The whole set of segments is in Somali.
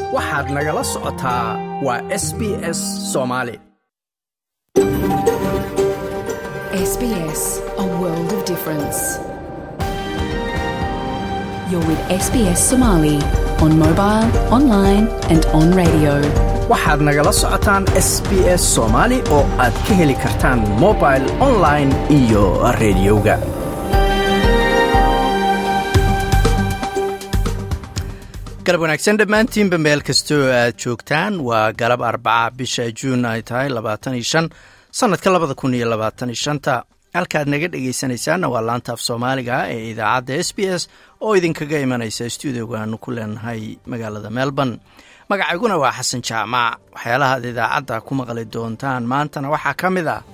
waxaad nagala socotaa waa s b s soomaali SBS, a world of difference. You're with SBS Somali on mobile, online, and on radio. waxaad nagala socotaan s b s soomaali oo aad ka heli kartaan mobil online iyo rediyoga galab wanaagsan dhammaantiinba meel kastoo aad joogtaan waa galab arbaca bisha juun ay tahay labaatan iyo shan sannadka labada kun iyo labaatan iyo shanta halkaad naga dhegaysanaysaanna waa laanta af soomaaliga ee idaacadda s b s oo idinkaga imanaysa stuudioga aanu ku leenahay magaalada melbourne magacayguna waa xasan jaamac waxyaalaha ad idaacadda ku maqli doontaan maantana waxaa ka mid ah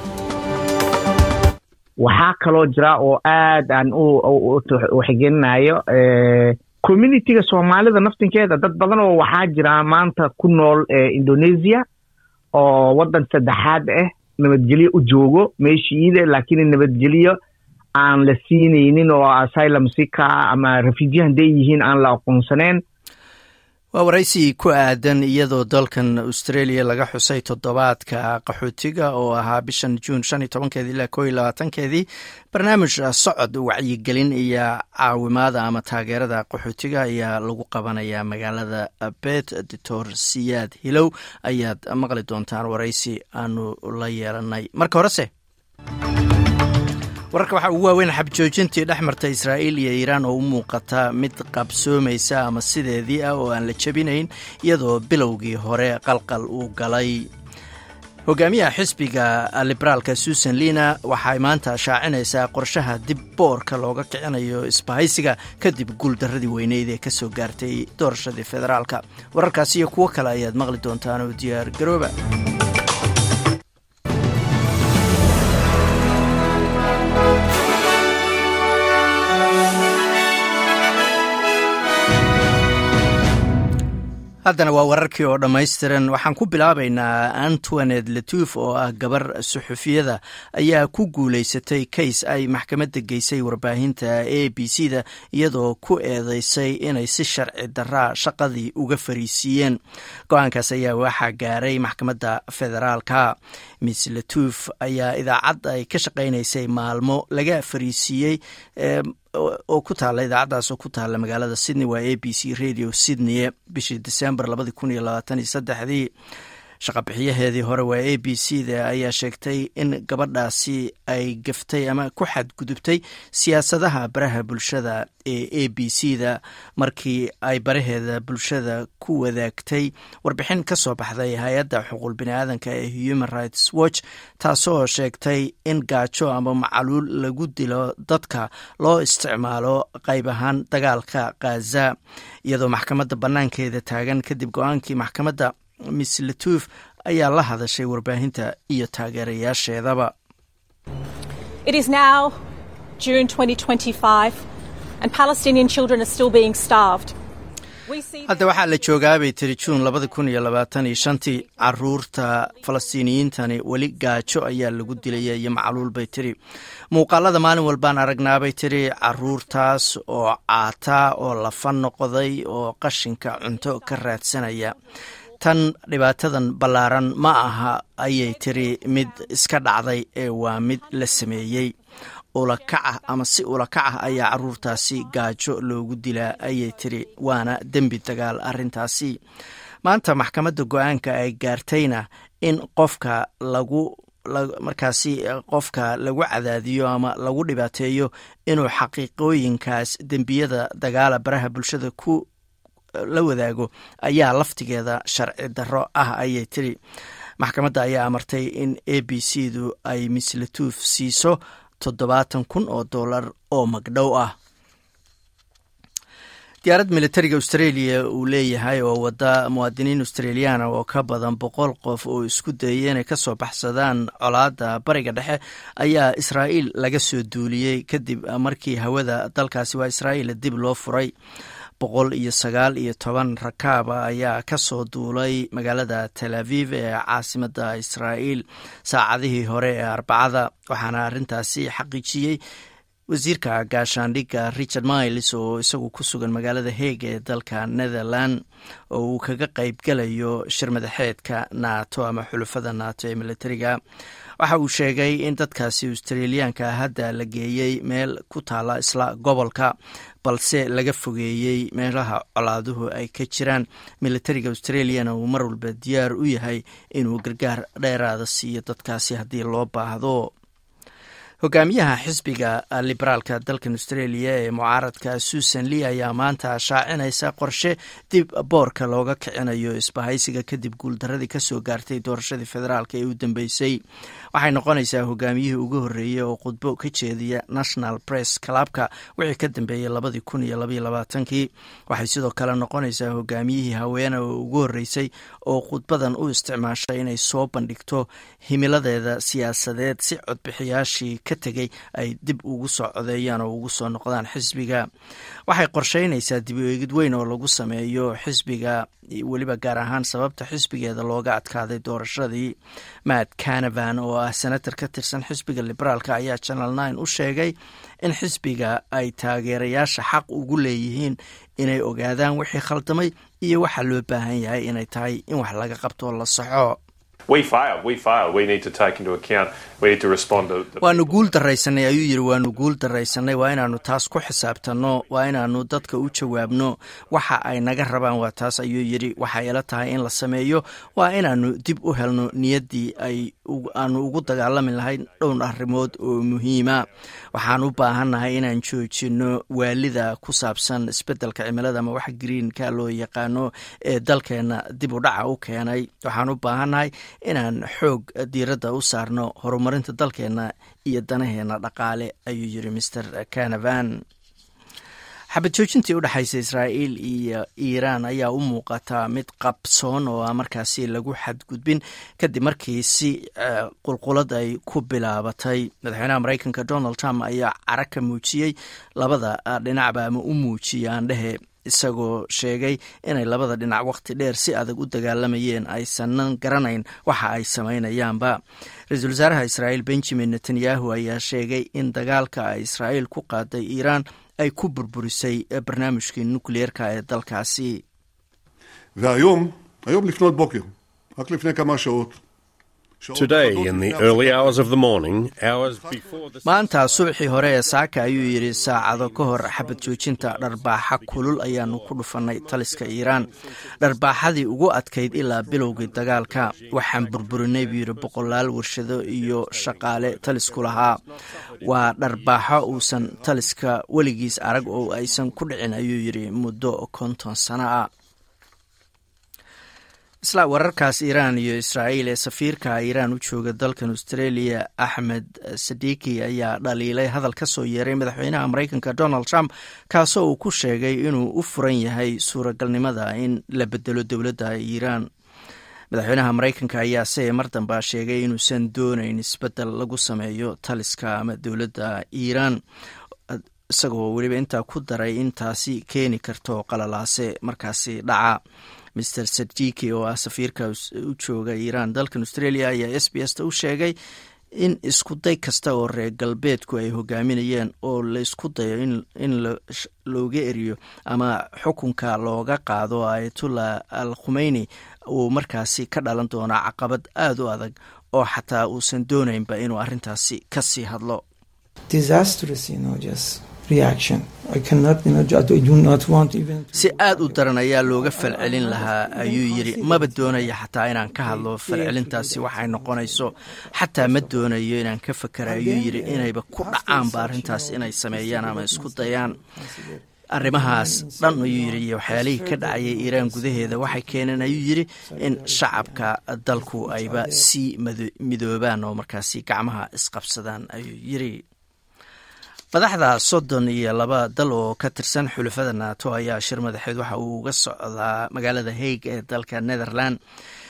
waxaa kaloo jira oo aad aan u xigelinayo communitiga soomaalida naftinkeeda dad badan oo waxaa jira maanta ku nool indonesia oo waddan saddexaad ah nabadgelyo u joogo meeshiida laakiin nabadgelyo aan la siinaynin oo asylum sika ama refugee hadday yihiin aan la aqoonsaneen waa waraysi ku aadan iyadoo dalkan australia laga xusay toddobaadka qaxootiga oo ahaa bishan juun shan iyo tobankeedii ilaa koo iyo labaatankeedii barnaamij socod wacyigelin iyo caawimaada ama taageerada qaxootiga ayaa lagu qabanayaa magaalada bet doctor siyaad hilow ayaad maqli doontaan waraysi aanu la yeelanay marka horese wararka waxaa ugu waaweyn xabjoojintii dhex marta israa'iil iyo iiraan oo u muuqata mid qabsoomaysa ama sideedii ah oo aan la jebinayn iyadoo bilowgii hore qalqal uu galay hogaamiyaha xisbiga liberaalka susan lina waxay maanta shaacinaysaa qorshaha dib boorka looga kicinayo isbahaysiga kadib guuldaradii weyneyd ee kasoo gaartay doorashadii federaalka wararkaas iyo kuwo kale ayaad maqli doontaan oo diyaar garooba haddana waa wararkii oo dhammaystiran waxaan ku bilaabaynaa antoinet letuf oo ah gabar suxufiyada ayaa ku guulaysatay kays ay maxkamadda geysay warbaahinta a b c da iyadoo ku eedeysay inay si sharci daraa shaqadii uga fariisiiyeen go-aankaas ayaa waxaa gaaray maxkamadda federaalka miss letuf ayaa idaacad ay ka shaqaynaysay maalmo laga fariisiiyey oo ku taala idaacaddaas oo ku taala magaalada sydney waa a b c radio sydney bishii december labadi kun iyo labaatan iyo saddexdii shaqabixiyaheedii hore waa a b c da ayaa sheegtay in gabadhaasi ay gaftay ama ku xadgudubtay siyaasadaha baraha bulshada ee a b c da markii ay baraheeda bulshada ku wadaagtay warbixin ka soo baxday hay-adda xuquuq biniaadanka ee human rights watch taasoo sheegtay in gaajo ama macaluul lagu dilo dadka loo isticmaalo qayb ahaan dagaalka khaza iyadoo maxkamadda bannaankeeda taagan kadib go-aankii maxkamadda miss letuf ayaa la hadashay warbaahinta iyo taageerayaasheedaba hadda waxaa la joogaabay tiri juun labada kun iyo labaatan iyo shantii caruurta falastiiniyiintani weli gaajo ayaa lagu dilaya iyo macluul bay tiri muuqaalada maalin walbaan aragnaabay tiri caruurtaas oo caataa oo lafa noqday oo qashinka cunto ka raadsanaya tan dhibaatadan ballaaran ma aha ayay tiri mid iska dhacday ee waa mid la sameeyey ulakacah ama si ulakacah ayaa caruurtaasi gaajo loogu dilaa ayay tiri waana dembi dagaal arrintaasi maanta maxkamadda go-aanka ay gaartayna in qofka lagu markaasi qofka lagu cadaadiyo ama lagu dhibaateeyo inuu xaqiiqooyinkaas dembiyada dagaala baraha bulshada ku la wadaago ayaa laftigeeda sharci darro ah ayay tiri maxkamadda ayaa amartay in a b c du ay mislatuuf siiso toddobaatan kun oo dollar oo magdhow ah diyaarad militariga australia uu leeyahay oo wada muwaadiniin australiyaana oo ka badan boqol qof oo isku dayay inay kasoo baxsadaan colaadda bariga dhexe ayaa israa'iil laga soo duuliyey kadib markii hawada dalkaasi waa israa'iil dib loo furay boqol iyo sagaal iyo toban rakaaba ayaa ka soo duulay magaalada tel aviv ee caasimadda israa'iil saacadihii hore ee arbacada waxaana arrintaasi xaqiijiyey wasiirka gaashaandhigga richard miles oo isagu ku sugan magaalada heeg ee dalka netherland oo uu kaga qayb galayo shir madaxeedka nato ama xulufada nato ee militariga waxa uu sheegay in dadkaasi australiyaanka hadda la geeyey meel ku taala isla gobolka balse laga fogeeyey meelaha colaaduhu ay ka jiraan militariga australiana uu mar walba diyaar u yahay inuu gargaar dheeraada siiyo dadkaasi haddii loo baahdo hogaamiyaha xisbiga liberaalka dalkan australia ee mucaaradka susan lee ayaa maanta shaacinaysa qorshe dib boorka looga kicinayo isbahaysiga kadib guuldaradii kasoo gaartay doorashadii federaalk ee u dambeysay waxay noqonaysaa hogaamiyihii ugu horreeyey oo khudbo ka jeediya national press clubka wixii ka dambeeyey labadii kun iyo labaiyo labaatankii waxay sidoo kale noqonaysaa hogaamiyihii haweene oo ugu horreysay oo khudbadan u isticmaashay inay soo bandhigto himiladeeda siyaasadeed si codbixiyaashii ka tegey ay dib ugu soo codeeyaan oo ugu soo noqdaan xisbiga waxay qorsheynaysaa dib u eegid weyn oo lagu sameeyo xisbiga weliba gaar ahaan sababta xisbigeeda looga adkaaday doorashadii matt canavan oo ah senator ka tirsan xisbiga liberaalka ayaa channel nine u sheegay in xisbiga ay taageerayaasha xaq ugu leeyihiin inay ogaadaan wixii khaldamay iyo waxaa loo baahan yahay inay tahay in wax laga qabto la saxo waanu guul daraysanay ayuu yidhi waanu guul daraysanay waa inaanu taas ku xisaabtanno waa inaanu dadka u jawaabno waxa ay naga rabaan waa taas ayuu yidhi waxay ila tahay in la sameeyo waa inaanu dib u helno niyaddii ay aanu ugu dagaalami lahayn dhowr arrimood oo muhiima waxaan u baahannahay inaan joojino waalida ku saabsan isbeddelka cimilada ama wax greenka loo yaqaano ee dalkeenna dib u dhaca u keenay waxaan u baahannahay inaan xoog diiradda u saarno horumarinta dalkeenna iyo danaheenna dhaqaale ayuu yidhi master canavan xabad joojintii u dhexaysa israa'iil iyo iiraan ayaa u muuqataa mid qabsoon oo markaasi lagu xadgudbin kadib markii si qulqulad ay ku bilaabatay madaxweynaha mareykanka donald trump ayaa cara ka muujiyey labada dhinacba ama u muujiyay aandhehe isagoo sheegay inay labada dhinac wakhti dheer si adag u dagaalamayeen aysanan garanayn waxa ay samaynayaanba ra-iisul wasaaraha israa'iil benjamin netanyahu ayaa sheegay in dagaalka ay israa'iil ku qaaday iiraan ay ku burburisay barnaamijkii nukliyeerka ee dalkaasi והיום, היום לפנות בוקר, רק לפני כמה שעות, Today, in the early hours of the morning, hours before the maanta subaxii hore ee saaka ayuu yidhi saacado ka hor xabad joojinta dharbaaxa kulul ayaanu ku dhufannay taliska iiraan dharbaaxadii ugu adkayd ilaa bilowgii dagaalka waxaan burburinay buu yidhi boqolaal warshado iyo shaqaale talisku lahaa waa dharbaaxo uusan taliska weligiis arag oo aysan ku dhicin ayuu yidhi muddo konton sano ah isla wararkaas iiraan iyo israa'iil ee safiirka iiraan u jooga dalkan australia axmed sadiki ayaa dhaliilay hadal ka soo yeeray madaxweynaha mareykanka donald trump kaasoo uu ku sheegay inuu u furan yahay suuragalnimada in la bedelo dowladda iiraan madaxweynaha mareykanka ayaa se mar damba sheegay inuusan doonayn isbedel lagu sameeyo taliska ama dowladda iiraan isagoo weliba intaa ku daray in taasi keeni karto qalalaase markaasi dhaca master sadjiki oo ah safiirka u jooga iiraan dalkan australia ayaa s b s ta u sheegay in iskuday kasta oo reer galbeedku ay hogaaminayeen oo laysku dayo in looga eriyo ama xukunka looga qaado ayatullah al khumeyni uu markaasi ka dhalan doonaa caqabad aada u adag oo xataa uusan doonaynba inuu arrintaasi ka sii hadlo si aad u daran ayaa looga falcelin lahaa ayuu yidhi maba doonaya xataa inaan ka hadlo falcelintaasi waxay noqonayso xataa ma doonayo inaan ka fakera ayuu yidhi inayba ku dhacaanba arrintaas inay sameeyaan ama isku dayaan arrimahaas dhan ayuu yidhi iyo waxyaalihii ka dhacayay iiraan gudaheeda waxay keeneen ayuu yidhi in shacabka dalku ayba sii midoobaan oo markaasi gacmaha isqabsadaan ayuu yidhi madaxda soddon iyo laba dal oo ka tirsan xulafada nato ayaa shir madaxeed waxa uu uga socdaa magaalada haig ee dalka netherland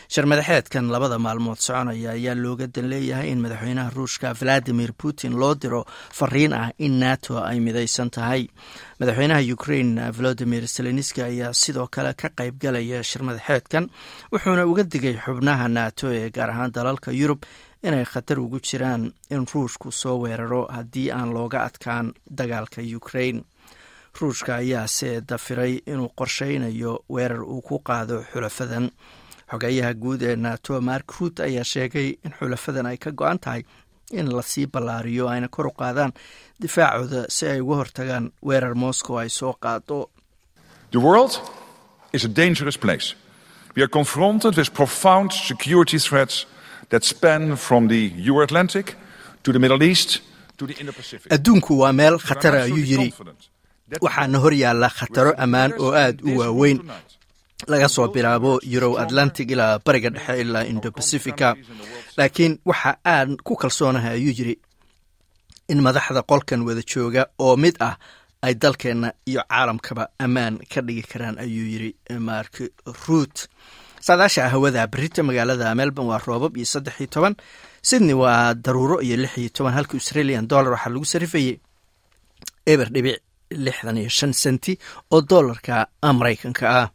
sharmadaxeedkan labada maalmood soconaya ayaa looga dan leeyahay in madaxweynaha ruushka valadimir putin loo diro fariin ah in nato ay midaysan tahay madaxweynaha ukraine volodimir zelenski ayaa sidoo kale ka qayb galaya shirmadaxeedkan wuxuuna uga digay xubnaha nato ee gaar ahaan dalalka yurub inay khatar ugu jiraan in ruushku soo weeraro haddii aan looga adkaan dagaalka ukraine ruushka ayaase dafiray inuu qorsheynayo weerar uu ku qaado xulafadan xogeyaha guud ee nato mark ruut ayaa sheegay in xulafadan ay ka go-an tahay in lasii ballaariyo ayna kor u qaadaan difaacooda si ay uga hortagaan weerar moscow ay soo qaado The world is a dangerous place. We are confronted with profound security threats that span from the Euro-Atlantic to the Middle East to the Indo-Pacific. adduunku waa meel khatara ayuu yidhi waxaana hor yaalla khataro ammaan oo aad u waaweyn laga soo bilaabo yurow atlantic ilaa bariga dhexe ilaa indo bacifica laakiin waxa aan ku kalsoonahay ayuu yidhi in madaxda qolkan wada jooga oo mid ah ay dalkeenna iyo caalamkaba ammaan ka dhigi karaan ayuu yidhi mark ruut saadaasha hawada berita magaalada melbourne waa roobab iyo saddex iyo toban sydney waa daruuro iyo lix iyo toban halka australian dollar waxaa lagu sarifayay eber dhibic lixdan iyo shan senti oo dollarka maraykanka ah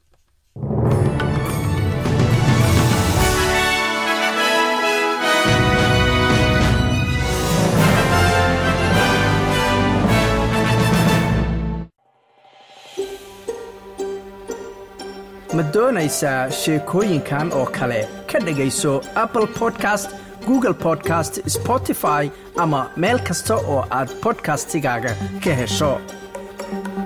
ma doonaysaa sheekooyinkan oo kale ka dhegayso apple podcast google podcast spotify ama meel kasta oo aad podcastigaaga ka hesho